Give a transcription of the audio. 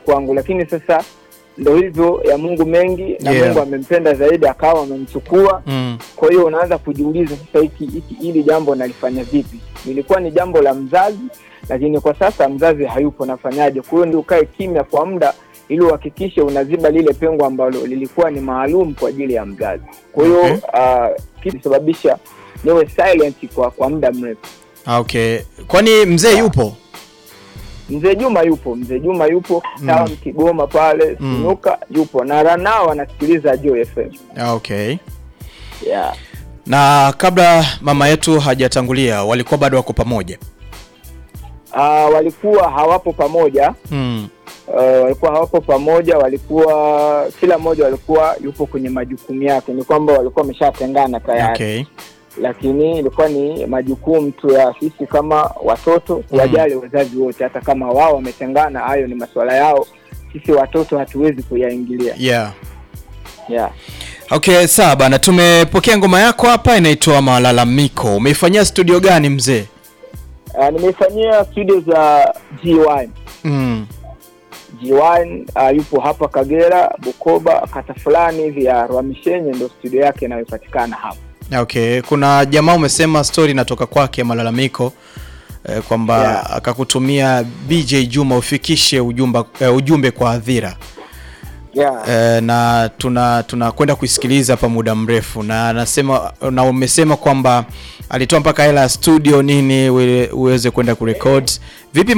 kwangu, lakini sasa ndo hivyo ya Mungu mengi na Yeah. Mungu amempenda zaidi akawa amemchukua. Mm. Kwa hiyo unaanza kujiuliza sasa, hiki hiki hili jambo nalifanya vipi? Lilikuwa ni jambo la mzazi, lakini kwa sasa mzazi hayupo, nafanyaje? Kwa hiyo ndio ukae kimya kwa muda ili uhakikishe unaziba lile pengo ambalo lilikuwa ni maalum kwa ajili ya mzazi. Kwa hiyo Okay. uh, kilisababisha niwe silent kwa kwa muda mrefu. Ah, Okay. Kwani mzee yupo? Mzee Juma yupo, mzee Juma yupo Mm. Tawa Kigoma pale Mm. Sinuka yupo na Ranao anasikiliza Joy FM. Ah, Okay. Yeah. Na kabla mama yetu hajatangulia walikuwa bado wako pamoja. Uh, walikuwa hawapo pamoja Mm. uh, walikuwa hawapo pamoja, walikuwa kila mmoja walikuwa yupo kwenye majukumu yake, ni kwamba walikuwa wameshatengana tayari Okay. lakini ilikuwa ni majukumu tu ya sisi kama watoto kuwajali wazazi wote, hata kama wao wametengana, hayo ni masuala yao. Sisi watoto hatuwezi kuyaingilia. Yeah. Yeah. Okay, sawa bana, tumepokea ngoma yako hapa inaitwa Malalamiko. Umeifanyia studio gani mzee? Uh, nimeifanyia studio za G1. Mm. G1 uh, yupo hapa Kagera, Bukoba, kata fulani hivi ya Rwamishenye, ndo studio yake inayopatikana hapa. Okay, kuna jamaa umesema story inatoka kwake Malalamiko eh, kwamba Yeah. akakutumia BJ Juma ufikishe ujumba, eh, ujumbe kwa hadhira Yeah. eh, na tuna tunakwenda kuisikiliza hapa muda mrefu, na anasema na umesema kwamba alitoa mpaka hela ya studio nini uwe- uweze kwenda kurekod. Vipi